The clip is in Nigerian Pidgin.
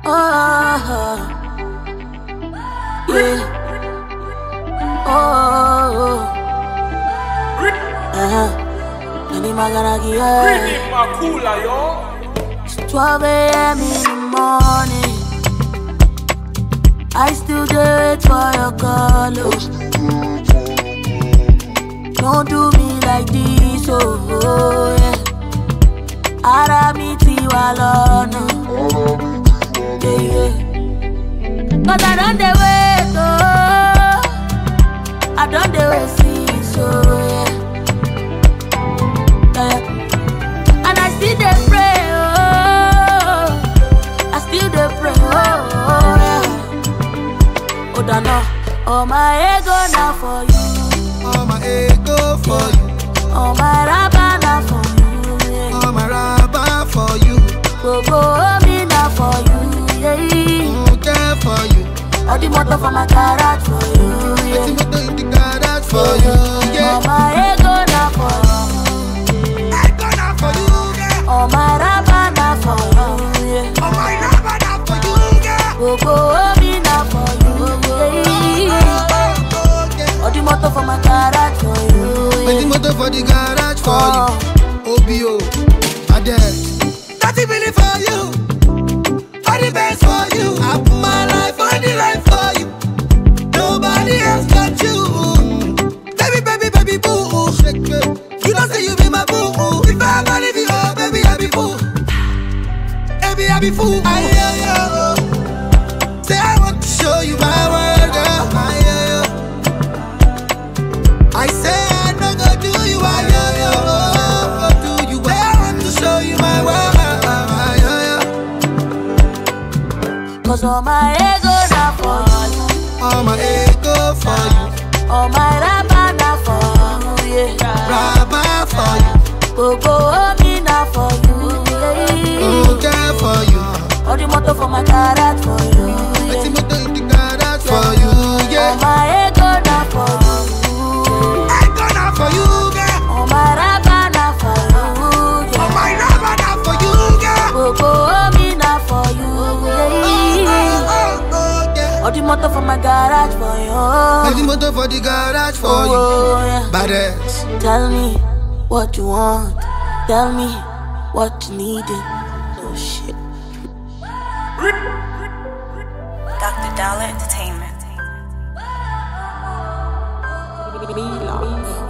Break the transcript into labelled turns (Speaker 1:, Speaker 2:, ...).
Speaker 1: Oh, yeah. Oh, uh-huh. Nani maganagi, yeah.
Speaker 2: Really Makula, yo.
Speaker 1: It's 12 a.m. in the morning. I still do it for your call. oh. Don't do me like this, oh, oh yeah. Ara mi ti wa lọ́nà. Yeah, yeah. Cause I don't dey wait, oh. I don't dey wait since, oh yeah. yeah. And I still dey pray, oh. I still dey pray, oh, oh yeah. Oh, dano, oh my ego na for you,
Speaker 3: All my ego for you,
Speaker 1: oh my raba na for you, yeah.
Speaker 3: all my rubber for you,
Speaker 1: Gbogbo omi na for you, yeah.
Speaker 3: mm, care for you.
Speaker 1: All the motor for my garage for you,
Speaker 3: Let's
Speaker 1: yeah.
Speaker 3: motor in the garage for you,
Speaker 1: Oh
Speaker 3: yeah.
Speaker 1: my ego na for you,
Speaker 3: I gonna for you, yeah.
Speaker 1: oh my raba na for you, yeah.
Speaker 3: Oh my rubber now for you, yeah.
Speaker 1: Gbogbo omi na for you, yeah.
Speaker 3: Oh, oh, yeah.
Speaker 1: All the motor for my garage for you,
Speaker 3: Let's
Speaker 1: yeah.
Speaker 3: motor for the garage for
Speaker 1: Oh.
Speaker 3: you. OBO, Ades. That's it really for you. For the best for you. I put my life on the line for you. Nobody else but you. Baby, baby, baby, boo. Shake it. You don't say you be my boo. If I ever leave you, oh, baby, I be fool. Baby, I be fool. Aye, aye, aye, oh. Say I want to show you my world, girl. Aye, aye, oh. I say I no go do you, I yo yo go do you. I want to show you my world, yo yo.
Speaker 1: Cause all my ego na for you,
Speaker 3: All my ego for you,
Speaker 1: all my raba na for you, yeah.
Speaker 3: rabba for you,
Speaker 1: Gbogbo omi na for you, yeah.
Speaker 3: mm, care for you.
Speaker 1: All the motor for my garage for you,
Speaker 3: Let's
Speaker 1: yeah.
Speaker 3: motor in the garage for you,
Speaker 1: All
Speaker 3: yeah.
Speaker 1: my ego na for you,
Speaker 3: I gonna for you, girl.
Speaker 1: all my raba na for you,
Speaker 3: Oh
Speaker 1: yeah.
Speaker 3: my rabba now for you, girl.
Speaker 1: Gbogbo omi na for you,
Speaker 3: Oh,
Speaker 1: yeah.
Speaker 3: oh, oh, yeah.
Speaker 1: All the motor for my garage for
Speaker 3: Let's
Speaker 1: you,
Speaker 3: motor for the garage for you.
Speaker 1: oh yeah.
Speaker 3: Badass.
Speaker 1: Tell me what you want. Tell me what you needed. Oh shit.
Speaker 4: Dr. Dollar Entertainment.
Speaker 1: Me love.